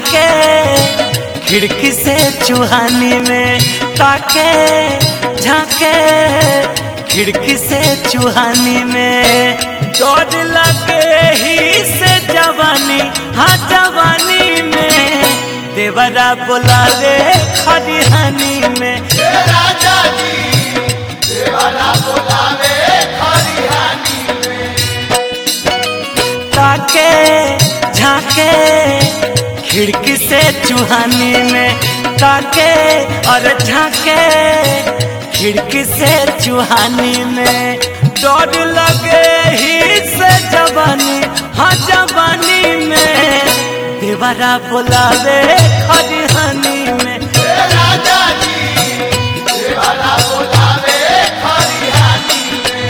झाके खिड़की से चूहानी में ताके झाके खिड़की से चूहानी में डर लगे ही से जवानी हाँ जवानी में देवरा बोलावे खरिहानी में राजा जी देवाला बोलावे खरिहानी ताके झाके खिड़की से चूहानी में ताके और झाके खिड़की से चूहानी में डर लगे ही से जवानी हाँ जवानी में देवरा बोलावे खरिहानी में राजा जी देवाला बोलावे खरिहानी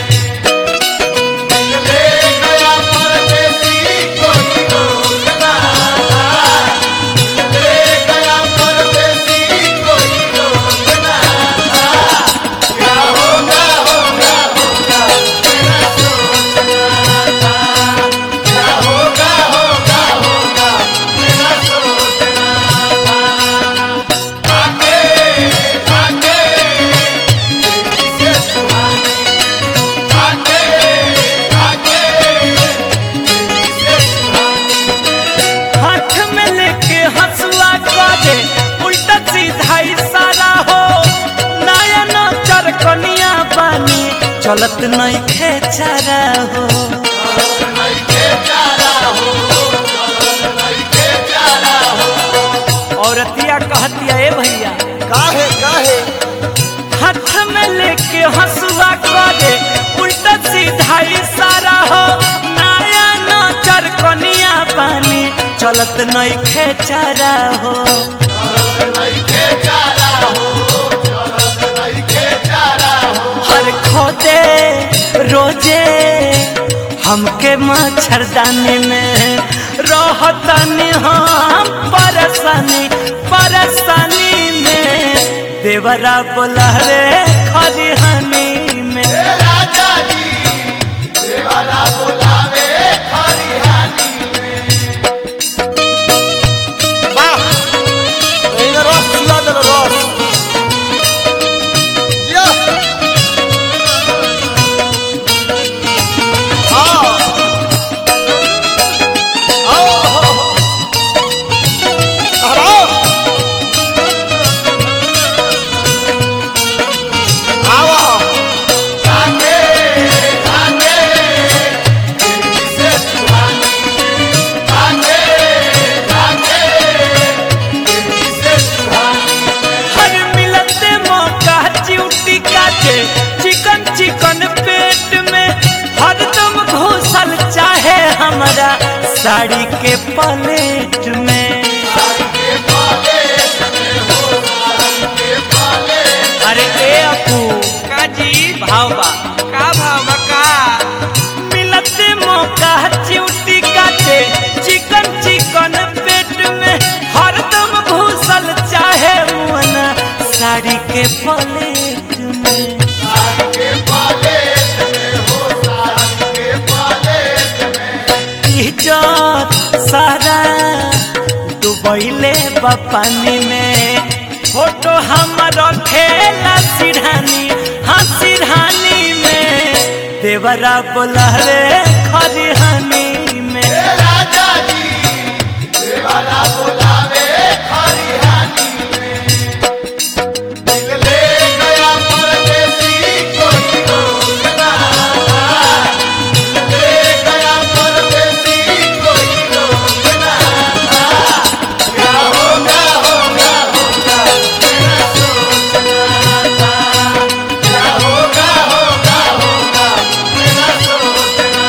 ले गया परदेसी कोई रोक ना ले गया परदेसी कोई रोक ना क्या होगा होगा होगा मेरा सोचना था क्या होगा होगा होगा मेरा सोचना था आगे आगे किसे सुहानी आगे आगे किसे सुहानी हाथ में लेके हंसुआ काटे उल्टा सीधा इशारा हो नया नजर कनिया बानी चलत नहीं खेचारा हो नहीं के चारा हो नहीं के चारा हो औरतिया कहतिया ए भैया काहे काहे हाथ में लेके हंसुआ काटे उल्टा सीधा इशारा हो नया नजर कनिया बानी चलत नहीं खेचारा हो नहीं के चारा हो नहीं के चारा हो हर खोदे रोजे हमके मच्छरदानी में रहतनी हम परेशानी परेशानी में देवरा बोला रे खरिहानी में राजा जी देवाला बोलावे खरिहानी वाह एने रस चुला देल रस या आओ आओ हो हो हराओ आओ आगे आगे किसे सुहानी आगे आगे किसे सुहानी हर मिलते मौका चिउटी काटे चिकन चिकन पेट में हरदम घुसल चाहे हमारा साड़ी के पलेट में साड़ी के पाले में हो साड़ी के पाले अरे ए अपू का जी भाव बा का भाव बा का मिलते मौका चिउटी काटे चिकन चिकन पेट में हरदम घुसल चाहे मुअना साड़ी के पलेट में साड़ी के पाले में हो साड़ी के पाले में इज्जत सारा डुबैले बा पानी में फोटो हमर खेला सिरहानी हाँ सिरहानी में देवरा बोला रे खरिहानी में राजा जी देवाला बोलावे खरिहानी में ले गया परदेसी कोई रोक ना ले गया परदेसी कोई रोक ना क्या होगा होगा होगा मेरा सोचना था क्या होगा होगा होगा मेरा सोचना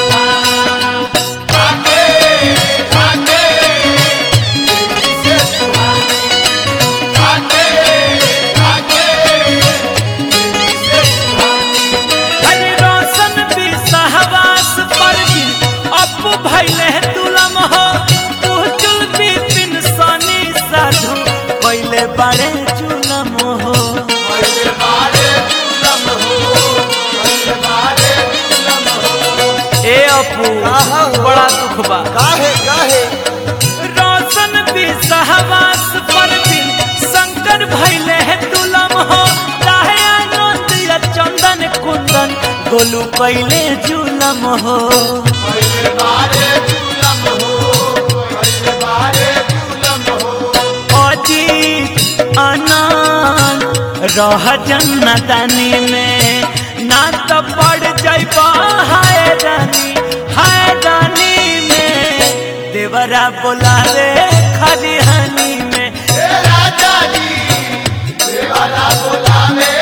था आगे आगे किसे सुहानी आगे आगे किसे सुहानी हरि रोशन भी सहवास पर भी अपू भैले तुलम हो उजुल भी बिन सनी साधु पहले बड़े जुलम हो पहले बारे दुलम हो पहले बारे दुलम हो ए अपू आहा हो। बड़ा दुख बा काहे काहे रोशन भी सहवास पर दिन शंकर भैले है तुलम हो राहे आनंद या चंदन कुंदन गोलू कैले जुलम हो पहले बारे झूलम हो पहले बारे झूलम हो अजीत आनंद रह जन्नतनी में ना तो पड़ जाइबा हाय रानी हाय रानी में देवरा बोला रे खरिहनी में हे राजा जी देवाला बोला में